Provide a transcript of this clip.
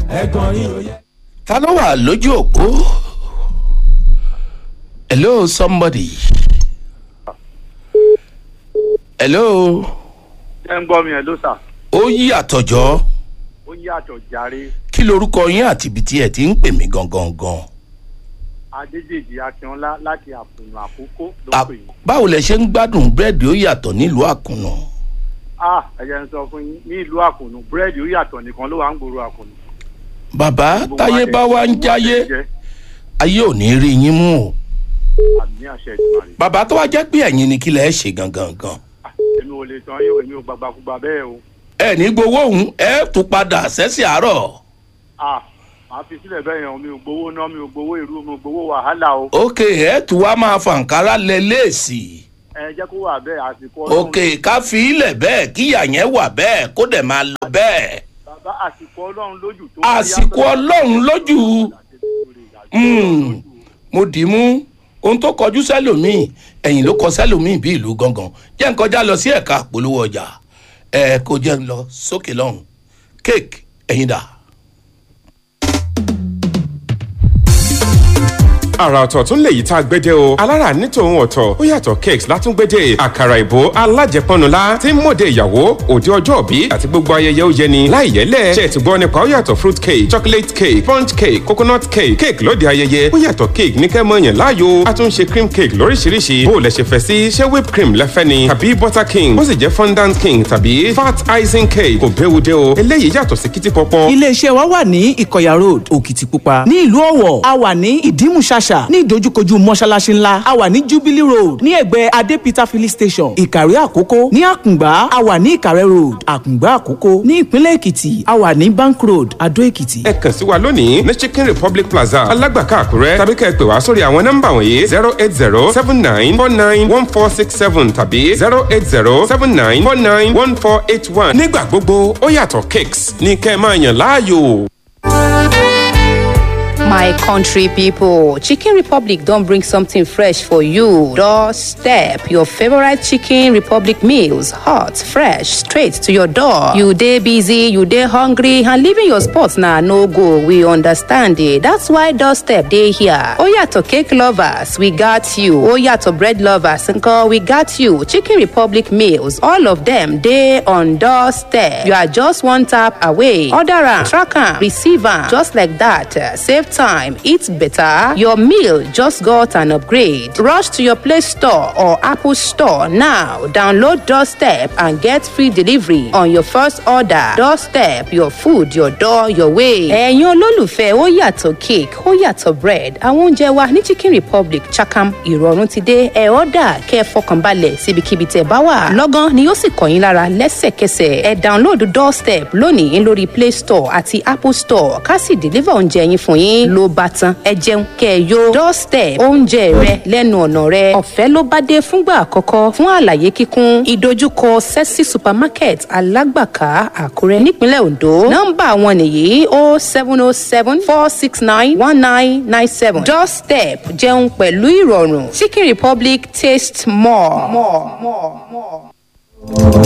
ẹ̀gbọ́n yín ò yẹ. ta ló wà lójú òpó hello somebody hello ẹ ń gbọ́ mi ẹ̀ ló sà ó yí àtọ̀jọ́ ó yàtọ̀ jàre kí lorúkọ yín àti ibi tí ẹ ti ń pè mí gangan gan adédèjì akínọlá láti àpòyàn àkókò ló À- pè yín. báwo lẹ ṣe ń gbádùn búrẹ́dì ó yàtọ̀ nílùú àkùnà ah ẹ jẹ́ n sọ fún yín ní ìlú àkùnù búrẹ́dì ó yàtọ̀ nìkan ló wà ń gbòòrò àkùnù. bàbá Gbogbo táyé wa bá tẹ̀- wá ń gbogbo wa jáyé tẹ̀ jẹ́. ayé ò ní rí yín mú o àmì àṣẹ ìgbà rẹ̀. bàbá tó wá jẹ́ pé ẹ̀yin ni kí lẹ ṣe gangan gan èmi ò lè tán yín o èmi ò gbàgbàkúgbà bẹ́ẹ̀ o. ẹ ní gbowó òun ẹ tún padà sẹ́sì àárọ̀ ah màá fi sílẹ̀ bẹ́ẹ̀ yẹn o mi ò gbowó ná mi ò gbowó ìrú mi ò gbowó wàhálà o. òkè ẹ tún wá máa fàǹkárá lẹ léèsì ẹ jẹ́ kó wà bẹ́ẹ̀ àsìkò òkè ká fi ilẹ̀ bẹ́ẹ̀ kíyà yẹn wà bẹ́ẹ̀ kó dẹ̀ máa lọ bẹ́ẹ̀ bàbá àsìkò ọlọ́run lójú tó. àsìkò ọlọ́run lójú Mm, mo dì í mú ohun tó kọjú sẹ́lòmíì ẹ̀yìn ló kọ sẹ́lòmíì bí ìlú gangan jẹ́ ń kọjá lọ sí ẹ̀ka àpolówó ọjà ẹ̀ kó jẹ́ ń lọ sókè lọ́hùn kéèkì ẹ̀yìn dà. àrà ọ̀tọ̀ tún lè yí tá a gbédè o alára ní tòun ọ̀tọ̀ ó yàtọ̀ cakes látúngbédè àkàrà ìbò alájẹpọnula tí ń mòde ìyàwó òde ọjọ́ òbí àti gbogbo ayẹyẹ ó yẹni láì yẹlẹ̀ ṣe ti gbọ́ nípa ó yàtọ̀ fruit cake chocolate cake sponge cake coconut cake cake lóde ayẹyẹ ó yàtọ̀ cake ní kẹ́ mọ́ yàn láàyò a tún ṣe cream cake lóríṣiríṣi bó o lẹ ṣe fẹ́ sí ṣé whipped cream lẹ́fẹ́ ni tàbí butter king bó sì jẹ́ fondant king tàbí fat icing cake kò béwu dé o eléyìí yàtọ̀ sí kìtì pọpọ iléeṣẹ́ wa wà ní ìkọ̀yà road òkìtìpupa ní ìlú ọ̀wọ̀ a wà ní ìdímùṣàṣà ní ìdojúkojú mọ́ṣáláṣí ńlá a wà ní jubilee road ní ẹ̀gbẹ́ adépítà filling station ìkàrẹ́ àkókò ní àkùngbá a wà ní ìkàrẹ́ road àkùngbá àkókò ní ìpínlẹ̀ èkìtì a wà ní bank road adó èkìtì. ẹ kàn sí wa lónìí ní chicken republic plaza alágbàká àkúrẹ́ tàbí kẹ́ ẹ pè wá sórí àwọn nọ́mbà wọ̀nyí zero eight zero seven nine four nine one four six seven tàbí zero eight zero seven nine four nine one four eight one. nígbà gbogbo ó yàtọ̀ cakes ní kẹ́ ẹ máa yàn láàyò. My country people, Chicken Republic don't bring something fresh for you. Doorstep your favorite Chicken Republic meals, hot, fresh, straight to your door. You day busy, you day hungry, and leaving your spot now no go. We understand it. That's why Doorstep day here. Oh yeah, to cake lovers, we got you. Oh yeah, to bread lovers, uncle, we got you. Chicken Republic meals, all of them day on Doorstep. You are just one tap away. Order am, track am, receive am, just like that. Uh, Save time, eat better. Your meal just got an upgrade. Rush to your Play Store or Apple Store now. Download Doorstep and get free delivery on your first order. Doorstep, your food, your door, your way. Ẹ̀yin olólùfẹ́ ó yàtọ̀ cake, ó yàtọ̀ bread. Àwọn oúnjẹ wa ní Chicken Republic Chakam ìrọ̀rùn ti dé. Ẹ ọ́dà kẹ́ ẹ fọkànbalẹ̀ síbikíbi tẹ̀ bá wà. Lọ́gán ni yóò sì kàn yín lára lẹ́sẹ̀kẹsẹ̀. Ẹ download Doorstep lónìí lórí Play Store àti Apple Store ká sì deliver oúnjẹ yín fún yín ló bá tán. Ẹ jẹun kẹ́ ẹ yó. Doorstep oúnjẹ rẹ lẹ́nu ọ̀nà rẹ. Ọ̀fẹ́ ló bá dé fúngbà àkọ́kọ́ fún àlàyé kíkún. Ìdojúkọ Sẹ́sì Supermarket Alágbàká Àkúrẹ́ nípínlẹ̀ Ondo. Nọ́mbà wọn nìyí o seven o seven four six nine one nine nine seven. Doorstep jẹun pẹ̀lú ìrọ̀rùn. Chicken Republic taste more. more, more, more.